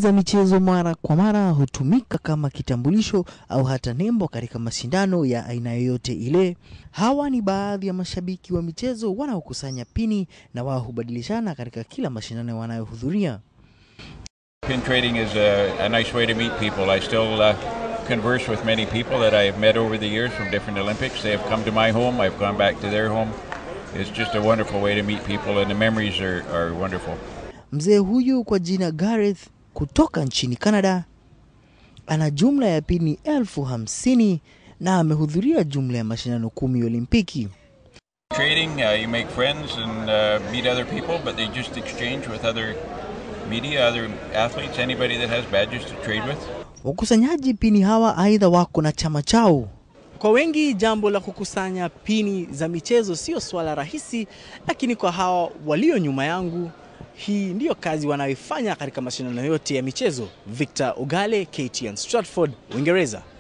za michezo mara kwa mara hutumika kama kitambulisho au hata nembo katika mashindano ya aina yoyote ile. Hawa ni baadhi ya mashabiki wa michezo wanaokusanya pini na wao hubadilishana katika kila mashindano wanayohudhuria. Pin trading is a, a nice way to meet people. I still uh, converse with many people that I have met over the years from different Olympics. They have come to my home, I've gone back to their home. It's just a wonderful way to meet people, and the memories are, are wonderful. Mzee huyu kwa jina Gareth kutoka nchini Canada ana jumla ya pini elfu hamsini na amehudhuria jumla ya mashindano kumi ya Olimpiki. Trading, uh, you make friends and uh, meet other people, but they just exchange with other media, other athletes, anybody that has badges to trade with. Wakusanyaji pini hawa aidha wako na chama chao. Kwa wengi jambo la kukusanya pini za michezo sio swala rahisi, lakini kwa hawa walio nyuma yangu, hii ndiyo kazi wanayoifanya katika mashindano yote ya michezo. Victor Ogale, KTN Stratford, Uingereza.